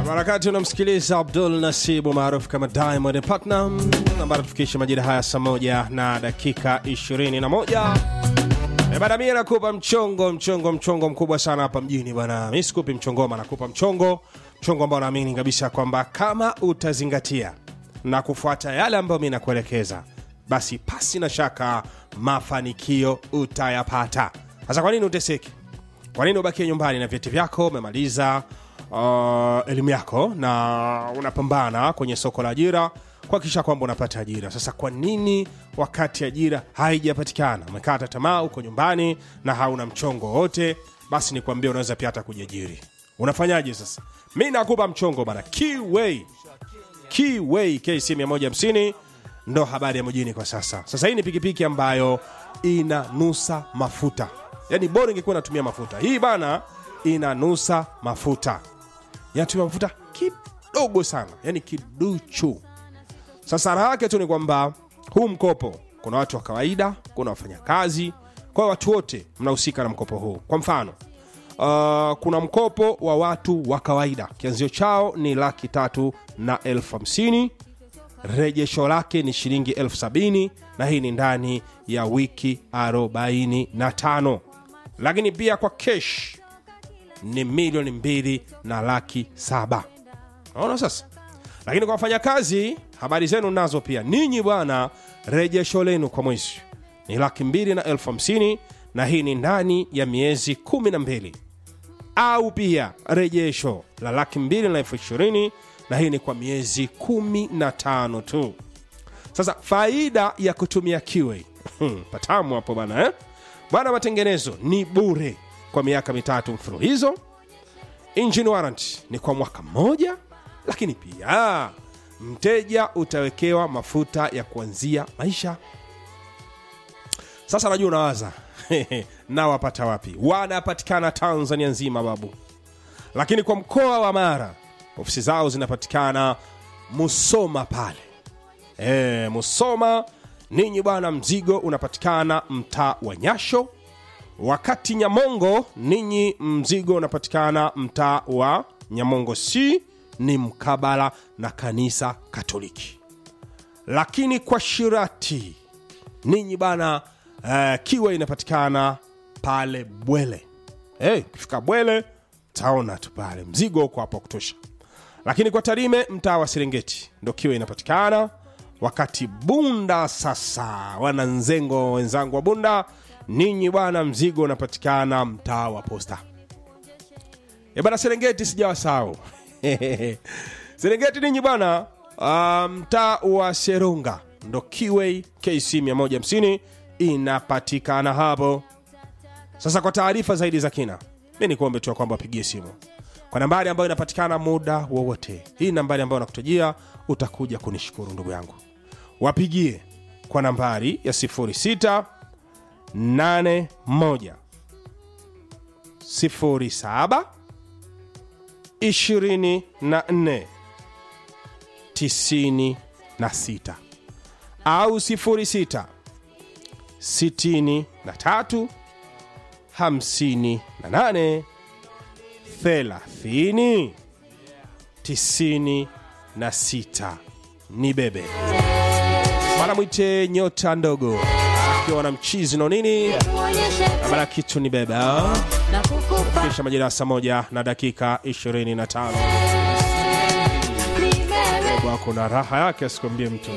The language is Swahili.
Harakati unamsikiliza Abdul Nasibu maarufu kama Diamond Platinum, ambayo tufikisha majira haya saa moja na dakika 21. E bana, mimi nakupa mchongo mchongo mchongo mkubwa sana hapa mjini bwana. Mimi sikupi mchongoma, nakupa mchongo mchongo ambao naamini kabisa kwamba kama utazingatia na kufuata yale ambayo mimi nakuelekeza, basi pasi na shaka mafanikio utayapata. Sasa kwa nini uteseki? Kwa nini ubakie nyumbani na vyeti vyako, umemaliza uh, elimu yako na unapambana kwenye soko la ajira kuhakikisha kwamba unapata ajira. Sasa kwa nini wakati ajira haijapatikana umekata tamaa, uko nyumbani na hauna mchongo wote? Basi nikwambie, unaweza pia hata kujiajiri. Unafanyaje sasa? Mi nakupa mchongo bana, Keyway Keyway KC 150 ndo habari ya mjini kwa sasa. Sasa hii ni pikipiki ambayo inanusa mafuta, yaani bora ingekuwa inatumia mafuta. Hii bana inanusa mafuta, inatumia mafuta kidogo sana, yani kiduchu. Sasa raha yake tu ni kwamba huu mkopo, kuna watu wa kawaida, kuna wafanyakazi, kwa hiyo watu wote mnahusika na mkopo huu. Kwa mfano uh, kuna mkopo wa watu wa kawaida, kianzio chao ni laki tatu na elfu hamsini rejesho lake ni shilingi elfu sabini na hii ni ndani ya wiki 45 lakini pia kwa kesh ni milioni mbili na laki saba naona sasa lakini kwa wafanyakazi habari zenu nazo pia ninyi bwana rejesho lenu kwa mwezi ni laki mbili na elfu hamsini na hii ni ndani ya miezi kumi na mbili au pia rejesho la laki mbili na elfu ishirini na hii ni kwa miezi kumi na tano tu sasa faida ya kutumia kiwe hmm, patamu hapo bana eh? bwana matengenezo ni bure kwa miaka mitatu mfululizo engine warranty ni kwa mwaka mmoja lakini pia mteja utawekewa mafuta ya kuanzia maisha sasa najua unawaza na wapata wapi wanapatikana tanzania nzima babu lakini kwa mkoa wa mara ofisi zao zinapatikana musoma pale e, musoma ninyi bwana mzigo unapatikana mtaa wa nyasho wakati nyamongo ninyi mzigo unapatikana mtaa wa nyamongo c ni mkabala na kanisa katoliki lakini kwa shirati ninyi bana uh, kiwa inapatikana pale bwele hey, ukifika bwele taona tu pale mzigo uko hapo wa kutosha lakini kwa tarime mtaa wa serengeti ndo kiwa inapatikana wakati bunda sasa wananzengo wenzangu wa bunda ninyi bwana mzigo unapatikana mtaa wa posta e bana serengeti sijawasahau serengeti ninyi bwana uh, mtaa wa serunga ndo kiway kc 150 inapatikana hapo sasa kwa taarifa zaidi za kina mi ni kuombe tu kwamba wapigie simu kwa nambari ambayo inapatikana muda wowote hii nambari ambayo nakutajia utakuja kunishukuru ndugu yangu wapigie kwa nambari ya 06 81 07 24 96 au 06 63 58 30 96 ni bebe bana mwite nyota ndogo akiwa na mchizi no nini na bana kitu ni bebe ah? kisha majira ya saa moja na dakika 25 bebo ako na raha yake asikwambie mtu